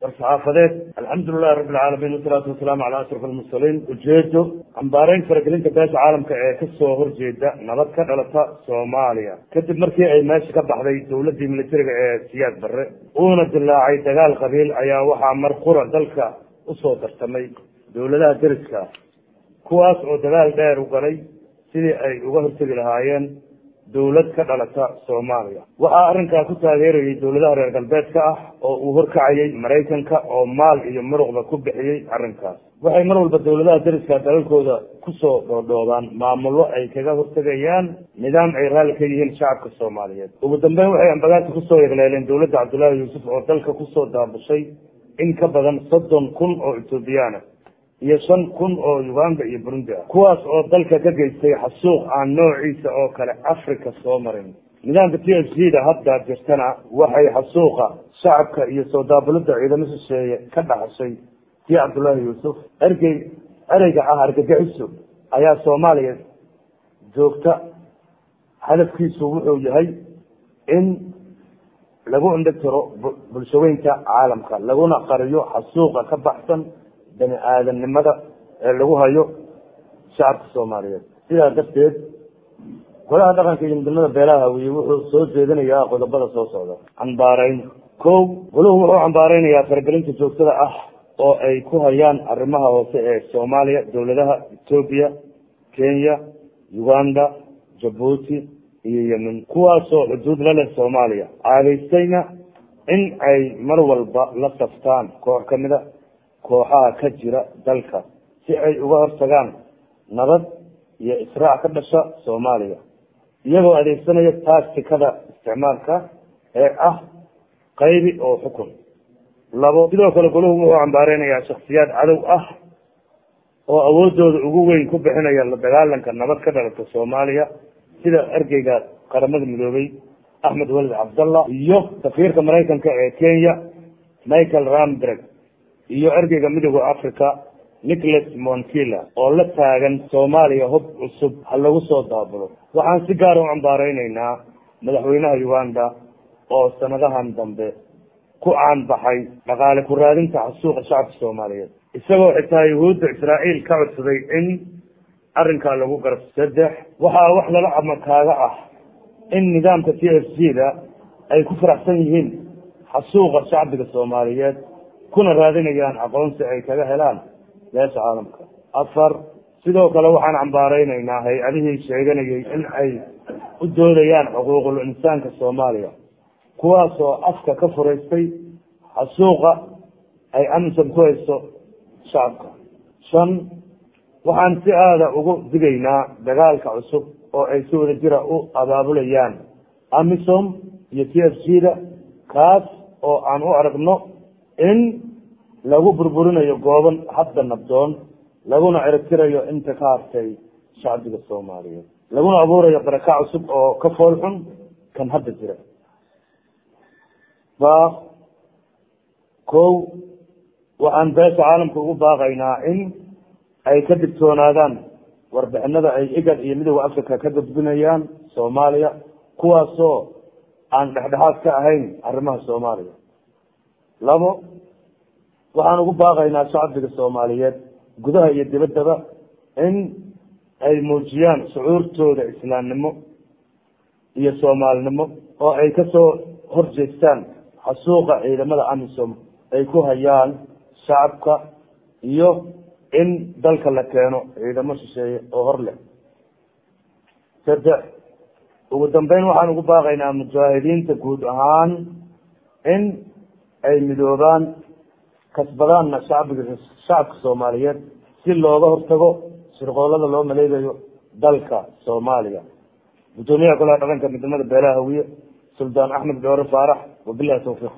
war-saxaafadeed alxamdulilahi rabbi alcaalamiin wasalaatu wasalaamu calaa ashraf almursaliin ujeedo cambaareyn faragelinta beesha caalamka ee kasoo horjeeda nabad ka dhalata soomaaliya kadib markii ay meesha ka baxday dowladii militariga ee siyaad barre uuna dilaacay dagaal qabiil ayaa waxaa mar qura dalka usoo dartamay dowladaha deriska kuwaas oo dagaal dheer u galay sidii ay uga hortegi lahaayeen dowlad ka dhalata soomaaliya waxaa arrinkaa ku taageerayay dowladaha reer galbeedka ah oo uu horkacayay maraykanka oo maal iyo muruqba ku bixiyey arrinkaas waxay mar walba dowladaha deriska dalalkooda kusoo dhoodhoobaan maamullo ay kaga hortegayaan nidaam ay raalli ka yihiin shacabka soomaaliyeed ugu dambeyn waxay ambagaasi kusoo yegleeleen dowladda cabdullaahi yuusuf oo dalka kusoo daabushay in ka badan soddon kun oo ethoobiyaana iyo shan kun oo uganda iyo burundi ah kuwaas oo dalka ka geystay xasuuq aan noociisa oo kale africa soo marin nidaamka t f g da hadda jirtana waxay xasuuqa shacabka iyo soo daabulada ciidamo shisheeye ka dhaxashay tii cabdullaahi yuusuf ergey ereyga ah argagixiso ayaa soomaaliya joogta hadafkiisu wuxuu yahay in lagu indhitiro bulshaweynta caalamka laguna qariyo xasuuqa ka baxsan bani aadamnimada ee lagu hayo shacabka soomaaliyeed sidaa darteed golaha dhaqanka iyo midnimada beelaha hawiye wuxuu soo jeedinayaa qodobada soo socda cambaareyn ko goluhu wuxuu cambaareynayaa faragelinta joogtada ah oo ay ku hayaan arrimaha hoose ee soomaaliya dowladaha etoobiya kenya uganda jabuuti iyo yemen kuwaasoo xuduud la leh soomaaliya caadaystayna in ay mar walba la saftaan koox kamida kooxaha ka jira dalka si ay uga hortagaan nabad iyo israac ka dhasha soomaaliya iyagoo adeegsanaya taastikada isticmaalka ee ah qaybi oo xukun labo sidoo kale goluhu wuxuu cambaareynaya shaksiyaad cadow ah oo awoodooda ugu weyn ku bixinaya la dagaalanka nabad ka dhalata soomaaliya sida ergeyga qaramada midoobay axmed walid cabdallah iyo safiirka maraykanka ee kenya michael ramberg iyo ergeyga midooda africa nicholas monkila oo la taagan soomaaliya hub cusub ha lagu soo daabulo waxaan si gaar u cambaareyneyna madaxweynaha uganda oo sanadahan dambe ku caanbaxay dhaqaale ku raadinta xasuuqa shacabka soomaaliyeed isagoo xitaa yuhuudda israa'iil ka codsaday in arrinkaa lagu garab saddex waxaa wax lala amakaaga ah in nidaamka t f g da ay ku faraxsan yihiin xasuuqa shacbiga soomaaliyeed kuna raadinayaan aqoonsi ay kaga helaan beesha caalamka afar sidoo kale waxaan cambaareyneyna hay-adihii sheeganayay in ay u doodayaan xuquuqul insaanka soomaaliya kuwaasoo afka ka furaystay xasuuqa ay amisom ku hayso shacabka shan waxaan si aada ugu digaynaa dagaalka cusub oo ay si wada jira u abaabulayaan amisom iyo t f g da kaas oo aan u aragno in lagu burburinayo gooban hadda nabdoon laguna ciribtirayo inta ka hartay shacbiga soomaaliyeed laguna abuurayo baraka cusub oo ka fool xun kan hadda jira baaq ko waxaan beesha caalamka ugu baaqaynaa in ay ka digtoonaadaan warbixinada ay igad iyo midooda africa ka gudbinayaan soomaaliya kuwaasoo aan dhexdhexaad ka ahayn arrimaha soomaaliya labo waxaan ugu baaqaynaa shacbiga soomaaliyeed gudaha iyo dibaddaba in ay muujiyaan shucuurtooda islaamnimo iyo soomaalinimo oo ay kasoo horjeestaan xasuuqa ciidamada amisom ay ku hayaan shacabka iyo in dalka la keeno ciidamo shisheeye oo hor leh saddex ugu dambeyn waxaan ugu baaqaynaa mujaahidiinta guud ahaan in ay midoobaan kasbadaanna shacbiga shacabka soomaaliyeed si looga hortago shirqoolada loo maleegayo dalka soomaaliya gudoomiyaha golaha dhaqanka midnimada beelaha hawiye suldaan axmed dhoore faarax wabilahi tawfiiq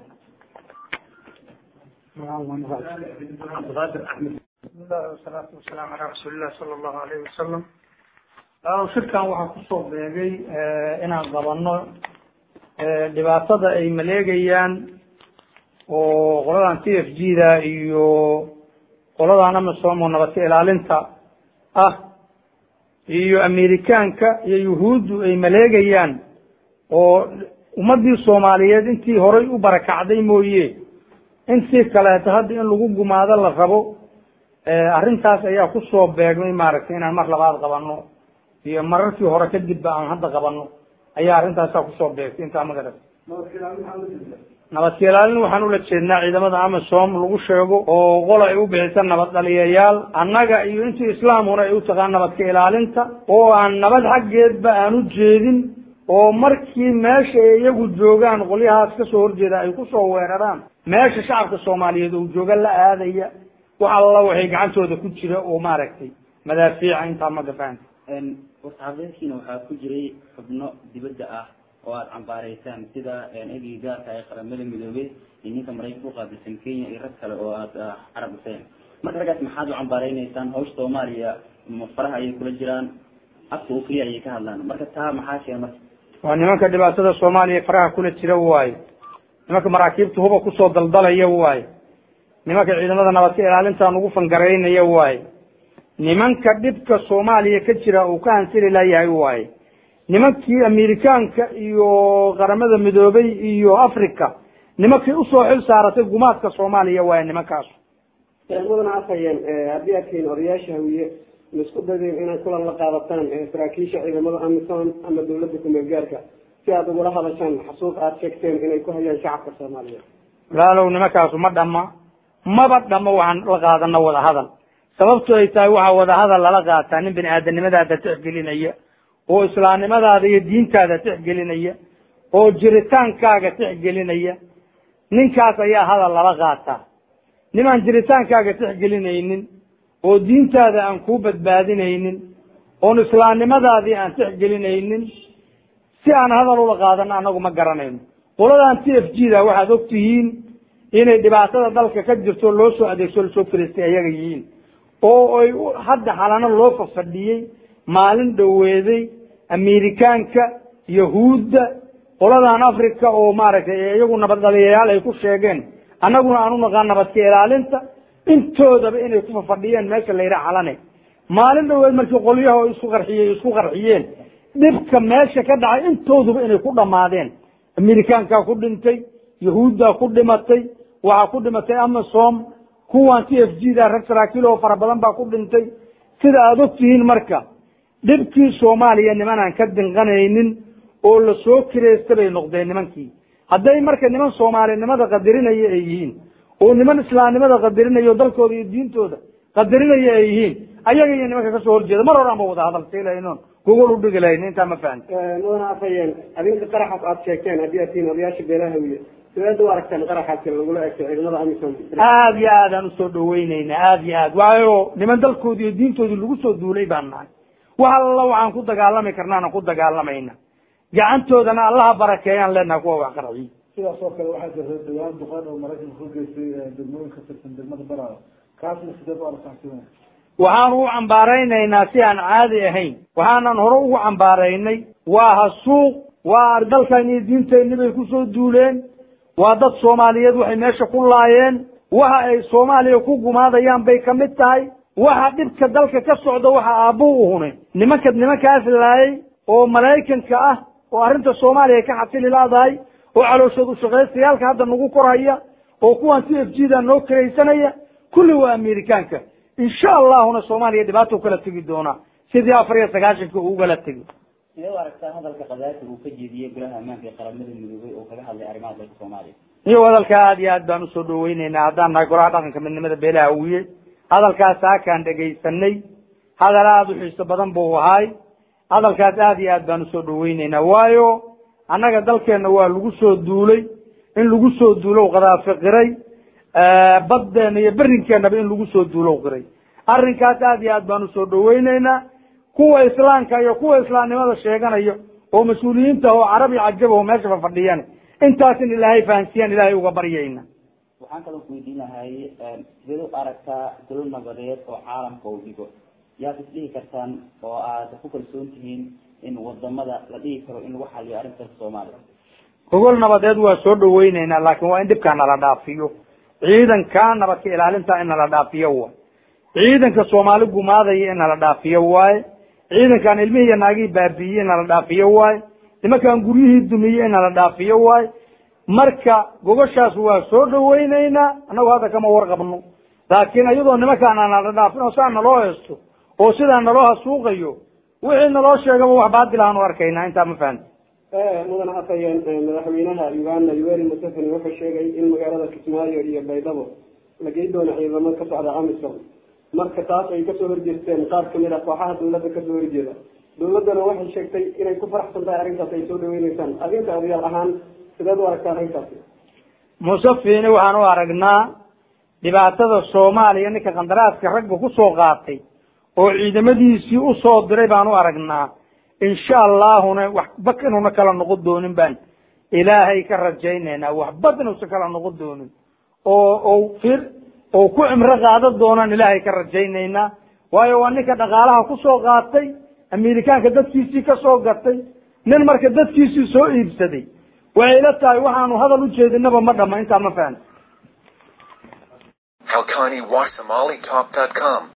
bismillahi wasalaatu wasalaamu calaa rasuulilah sala allahu alayhi wasalam shirkan waxaa kusoo beegay inaan qabano dhibaatada ay maleegayaan oo qoladan t f g da iyo qoladan amisom oo nabadka ilaalinta ah iyo amerikaanka iyo yuhuuddu ay maleegayaan oo ummadii soomaaliyeed intii horay u barakacday mooye in si kaleeto hadda in lagu gumaado la rabo arrintaas ayaa kusoo beegmay maaragtay inaan mar labaad qabano iyo mararkii hore kadibba aan hadda qabano ayaa arrintaasaa kusoo beegtay intaa magarat nabadka ilaalin waxaan ula jeednaa ciidamada amisom lagu sheego oo qola ay u bixisa nabad dhaliyayaal annaga iyo intii islaamkuna ay u taqaan nabadka ilaalinta oo aan nabad xaggeedba aan u jeedin oo markii meesha ay iyagu joogaan qolyahaas kasoo horjeeda ay kusoo weeraraan meesha shacabka soomaaliyeed uu jooga la aadaya wax alla waxay gacantooda ku jira oo maaragtay madaafiica intaa ma gafaan warsaxaafadeedkiina waxaa ku jiray xubno dibadda ah oo aada cambaaraysaan sida egii gaarka ee qaramada midoobey iyo ninka maraykanka uqaabilsan kenya iyo rag kale oo aada carab dhufeen marka raggaas maxaad u cambaareynaysaa hawsha soomaaliya ma faraha ayay kula jiraan afka oo keliya ayay ka hadlaan marka taa maxaa sheega marka waa nimanka dhibaatada soomaaliya faraha kula jira waayo nimanka maraakiibta huba kusoo daldalaya waayo nimanka ciidamada nabadka ilaalinta ugu fangaraynaya waayo nimanka dhibka soomaaliya ka jira uu ka hansili layahay waayo nimankii amerikaanka iyo qaramada midoobay iyo africa nimankii usoo xil saaratay gumaadka soomaaliya waayo nimankaas mudana afhayeen haddii aad tihiin odayaasha hawiye ma isku daydeen inaad kulan la qaadataan saraakiisha ciidamada amisom ama dawladda kumeel gaarka si aad ugula hadashaan xasuuq aad sheegteen inay ku hayaan shacabka soomaaliyeed walaalow nimankaasu ma dhama maba dhamo waxaan la qaadano wadahadal sababto ay tahay waxaa wadahadal lala qaataa nin bini aadanimadaada tixgelinaya oo islaamnimadaada iyo diintaada tixgelinaya oo jiritaankaaga tixgelinaya ninkaas ayaa hadal lala qaataa nimaan jiritaankaaga tixgelinaynin oo diintaada aan kuu badbaadinaynin oon islaamnimadaadii aan tixgelinaynin si aan hadal ula qaadano anagu ma garanayno qoladan t f g da waxaad og tihiin inay dhibaatada dalka ka jirto loo soo adeegso lasoo fariistay ayaga yihiin oo ay hadda xalano loo fafadhiyey maalin dhoweeday amerikaanka yahuudda qoladan africa oo maaragtay iyagu nabad dhaliyayaal ay ku sheegeen annaguna aan unaqaan nabadka ilaalinta intoodaba inay ku fafadhiyeen meesha la yidhaha xalane maalin dhoweed markii qolyaha isku qarxiyey isku qarxiyeen dhibka meesha ka dhacay intooduba inay ku dhamaadeen amerikaankaa ku dhintay yahuuddaa ku dhimatay waxaa ku dhimatay amasom kuwan t f g da rag saraakiil oo fara badan baa ku dhintay sida aada ogtihiin marka dhibkii soomaaliya nimanaan ka dinqanaynin oo lasoo kireysta bay noqdeen nimankii hadday marka niman soomaalinimada qadarinaya ay yihiin oo niman islaamnimada qadarinaya o dalkooda iyo diintooda qadarinaya ay yihiin ayaga iyo nimanka kasoo horjeeda mar hore anba wada hadal silaynon gogol udhigi lahayn intaa ma fahamti mudana afhayeen adinka qaraxaas aad sheegteen haddii aad tihiin odayaasha beelaha wiye sideed u aragtaan qaraxaasi lagula egto ciidamada amisom aada iyo aad aan usoo dhaweyneyna aada iyo aad waayo niman dalkoodi iyo diintoodii lagu soo duulay baan nahay wax alla waxaan ku dagaalami karnaana ku dagaalamayna gacantoodana allaha barakeeyaan leenaha kuwa wax qarxiy sidaas oo kale waxaa jirta dhawaan duqaan oo maraykanka ku geystay degmooyin ka tirsan degmada baraada kaasna sideed u aragtaan waxaanu u cambaaraynaynaa si aan caadi ahayn waxaanan hore ugu cambaaraynay waa hasuuq waa dalkan iyo diinteenni bay kusoo duuleen waa dad soomaaliyeed waxay meesha ku laayeen waxa ay soomaaliya ku gumaadayaan bay kamid tahay waxa dhibka dalka ka socda waxa aabbu u hunay nimanka nimankaas laayay oo maraykanka ah oo arrinta soomaaliya ka xasili laadahay oo calooshood ushaqaystayaalka hadda nagu korhaya oo kuwan t f g da noo karaysanaya kulli waa amerikaanka insha allahuna soomaaliya dhibaato kala tegi doonaa sidii afar iyo sagaashanka ugala tegi sidee u aragtaa hadalka qadaati uu ka jeediyey golaha ammaanka ee qaramada midoobay oo kaga hadlay arrimaha dalka soomaaliya iyo hadalka aada iyo aad baan usoo dhaweyneynaa haddaan nahay golaha dhaqanka midnimada beelaha awiye hadalkaas haakaan dhegaysanay hadal aada u xiiso badan buu ahaay hadalkaas aada iyo aad baan usoo dhaweyneynaa waayo annaga dalkeenna waa lagu soo duulay in lagu soo duulo qadaafi qiray baddeena iyo berinkeenaba in lagu soo duulo qiray arrinkaas aada iyo aad baan usoo dhaweyneynaa kuwa islaamka iyo kuwa islaamnimada sheeganaya oo mas-uuliyiinta oo carabi cajaba oo meeshaba fadhiyaan intaas in ilaahay fahansiyaan ilaahay uga baryayna waxaan kaloo ku weydiin lahay sideed u aragtaa dolo nabadeed oo caalamka uu dhigo yaad isdhihi kartaan oo aad ku kalsoon tihiin in wadamada la dhihi karo in lagu xaliyo arrintaas soomaaliya gogol nabadeed waa soo dhaweyneynaa laakin waa in dhibkaa nala dhaafiyo ciidanka nabadka ilaalinta in nala dhaafiyo waay ciidanka soomaali gumaadaya in nala dhaafiyo waaye ciidankaan ilmihii iyo naagihii baabiiyey in nala dhaafiyo waaye nimankaan guryihii dumiyey in nala dhaafiyo waaye marka gogoshaas waa soo dhawaynaynaa annagu hadda kama warqabno laakiin iyadoo nimankaan aanala dhaafin oo saa naloo heesto oo sidaa naloo hasuuqayo wixii naloo sheegaba wax baadil aanu arkaynaa intaa ma fahamti mudan afhayeen madaxweynaha uganda yoweri museveni wuxuu sheegay in magaalada kismaayo iyo baydhabo la gey doono ciidamo ka socda amisom marka taas ay kasoo horjeesteen qaar kamid ah kooxaha dawladda kasoo horjeeda dawladdana waxay sheegtay inay ku faraxsan tahay arrintaas ay soo dhaweyneysaan adinka odayaal ahaan sideed u aragtaa arrintaasi museveni waxaan u aragnaa dhibaatada soomaaliya ninka qandaraaska ragga kusoo qaatay oo ciidamadiisii usoo diray baan u aragnaa insha allahuna waxba inuuna kala noqon doonin baan ilaahay ka rajaynaynaa waxbad inuusan kala noqon doonin oo o fir oo ku cimro qaadan doonaan ilaahay ka rajaynaynaa waayo waa ninka dhaqaalaha kusoo qaatay amerikaanka dadkiisii kasoo gatay nin marka dadkiisii soo iibsaday waxay la tahay waxaanu hadal ujeedinaba ma dhama intaa ma fahamti HalkaniWaSomaliTalk.com